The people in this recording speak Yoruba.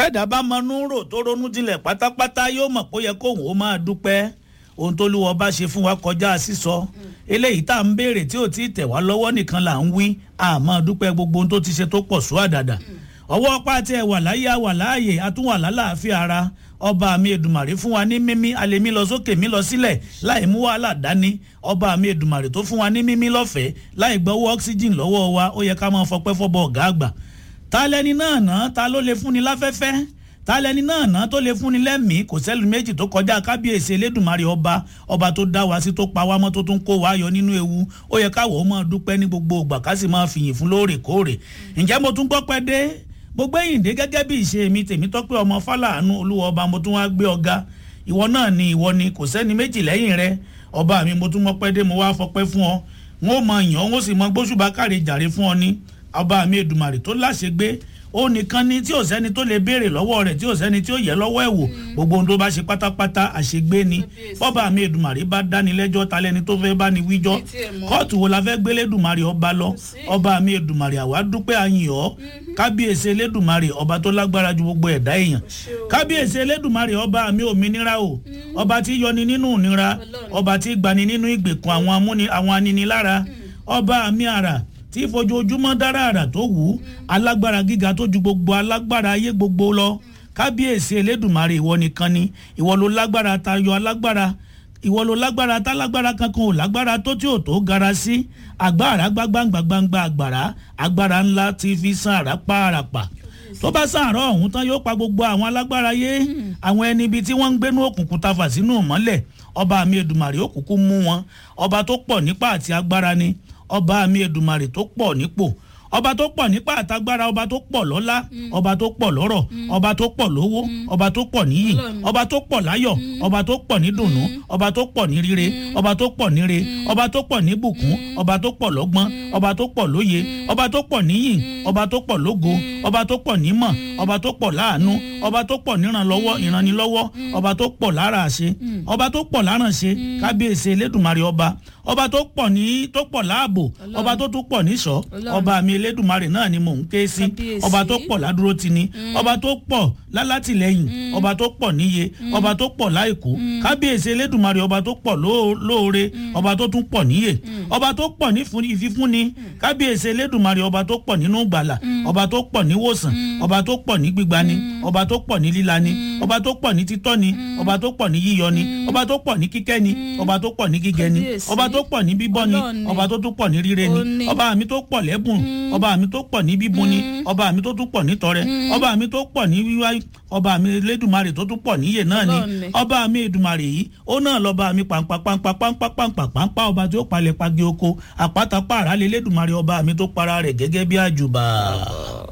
bẹ́ẹ̀dá bá mọnú rò tó ronú jinlẹ̀ pátápátá yóò mọ̀ pé ó yẹ kóun ó máa dúpẹ́ ohun tó lúwọ bá ṣe fún wa kọjá sísọ eléyìí tá à ń béèrè tí ò tí ì tẹ̀ wá lọ́wọ́ nìkan là ń wí àmọ́ dúpẹ́ gbogbo ohun tó ti ṣe tó pọ̀ sùn àdàdà ọwọ́ ọpá tí ẹ wà láyé wà láàyè àtúwà lálàáfíà ara ọba mi èdùmàrè fún wa ní mímí alẹ́mí lọ sókè mí lọ sílẹ̀ láì mú wàhálà dání ọba mi èdùmàrè tó fún wa ní mímí lọ́fẹ̀ẹ́ láì gbọ́wọ́ oxygen lọ́wọ́ wa ó yẹ ká máa fọpẹ́ fọ́bọ̀ ọ̀gá àgbà ta lẹni náà ná ta ló lè fúnni láfẹ́fẹ́ ta lẹni náà ná tó lè fúnni lẹ́mìí kò sẹ́lu méjì tó kọjá kábíyèsí elédùnmarè ọba ọba tó dá wa sí tó pa wá mọ́ tó tún kó wa yọ nínú ewu ó yẹ káwọ́ máa dúpẹ́ ní gbogbo ìgbà ká sì máa fìyìn fún lóòrèkóòrè ǹjẹ́ mo tún gbọ́ pẹ́ dé gbogbo ẹ̀yìn dé gẹ́gẹ́ bí ìṣe mi tèmi tọ́pẹ́ ọmọ fàlànù olúwa ọba mo tún wá gbé ọ̀gá ìwọ náà ni ìwọ ni kò sẹ́ni méjì lẹ́yìn rẹ ọba mi mo tún mọ́ pẹ́ dé mo wá fọpẹ́ fún ọ n ó mọ yàn ó sì mọ gbóṣùbà káre jàre fún ọ ní ọba mi èdùmàrè tó láṣegbé ó nìkan ni tí ò sẹ́ni tó lè béèrè lọ́wọ́ rẹ̀ tí ò sẹ́ni tí ó yẹ lọ́wọ́ ẹ̀ wò gbogbo ohun tó bá ṣe pátápátá àṣegbé ni bọ́ba mi èdùmàrè bá dáni lẹ́jọ́ ta lẹ́ni tó fẹ́ bá ni wíjọ́ kóòtù wo la fẹ́ gbé lẹ́dùmarè ọba lọ ọba mi èdùmàrè àwa dúpẹ́ àyìn ọ́ kábíyèsí elédùmarè ọba tó lágbára ju gbogbo ẹ̀dá èèyàn kábíyèsí elédùmarè ọba mi òmìnira o ọba tí yọni nínú ìnira ọba tí gbani nínú ìgbèkùn àwọn aninilára ọba mi àrà tí fojoojúmọ́ dára àrà tó wù ú alágbára gíga tó ju gbogbo alágbára ayé gbogbo lọ kábíyèsí elédùnmarè ìwọ nìkan ni ìwọ ló lágbára tayọ alágbára ìwọ ló lágbára tálágbára kankan ò lágbára tó tí ò tó gara sí agbára gbágbáǹgbàgbàǹgbà àgbàrá agbára ńlá ti fi san àràpá àràpà tó bá sàárọ̀ ọ̀hún tán yóò pa gbogbo àwọn alágbára yé àwọn ẹni ibi tí wọ́n ń gbénú òkùnkùn tafà sínú mọ́lẹ̀ ọba mi èdùmàrè òkùnkùn mú wọn ọba tó pọ̀ nípa àti agbára ni ọba mi èdùmàrè tó pọ̀ nípò ọba tó pọ̀ nípa àtagbára ọba tó pọ̀ lọ́lá ọba tó pọ̀ lọ́rọ̀ ọba tó pọ̀ lówó ọba tó pọ̀ níyì ọba tó pọ̀ láyọ̀ ọba tó pọ̀ ní dùnnú ọba tó pọ̀ ní rire ọba tó pọ̀ níre ọba tó pọ̀ ní bùkún ọba tó pọ̀ lọ́gbọ́n ọba tó pọ̀ lóye ọba tó pọ̀ níyì ọba tó pọ̀ lógo ọba tó pọ̀ nímọ̀ ọba tó pọ̀ láàánú ọba tó pọ̀ níranlọ́wọ́ ìranilọ́wọ́ ọba tó pọ̀ lára àṣe ọba tó pọ̀ lárànṣe kábíyèsí elédùnmarè ọba ọba tó pọ̀ ní tó pọ̀ láàbò ọba tó tún pọ̀ níṣọ́ ọba mi elédùnmarè náà ni mò ń ké sí ọba tó pọ̀ ládúró ti ni ọba tó pọ̀ lálátìlẹ́yìn ọba tó pọ̀ níye ọba tó pọ̀ láìkú kábíyèsí elédùnmarè ọba tó pọ̀ lóore ọba tó tún pọ̀ níye ọba tó pọ̀ ní ìfífúnni kábíyèsí elédùnmarè ọba tó pọ̀ nínú gbàlà ọba tó pọ̀ níwòsàn ọba tó pọ̀ ní gbígbani ọba tó pọ̀ ní lílani ọba tó pọ̀ ní títọ́ni ọba tó pọ̀ ní yíyọni ọba tó pọ̀ ní kíkẹ́ni ọba tó pọ̀ ní gígẹni ọba tó pọ̀ ní bíbọ́ni ọba tó tún pọ̀ ní ríre ni ọba mi tó pọ̀ lẹ́bùn ọba mi tó pọ̀ ní bíbùn ni ọba mi tó tún pọ̀ ní tọrẹ ọba mi tó pọ̀ ní wíwá ọba mi lẹ́dùnmarè tó tún pọ̀ níyè náà ni ọba mi èdùmarè yìí ó náà lọ́ba mi pàǹpà pàǹpà pàǹpà pàǹpà pàǹpà ọba tí ó palẹ̀ pagi oko àpáta pààrà lé lẹ́dùnmarè ọba mi tó para rẹ̀ gẹ́gẹ́ bí àjùbà.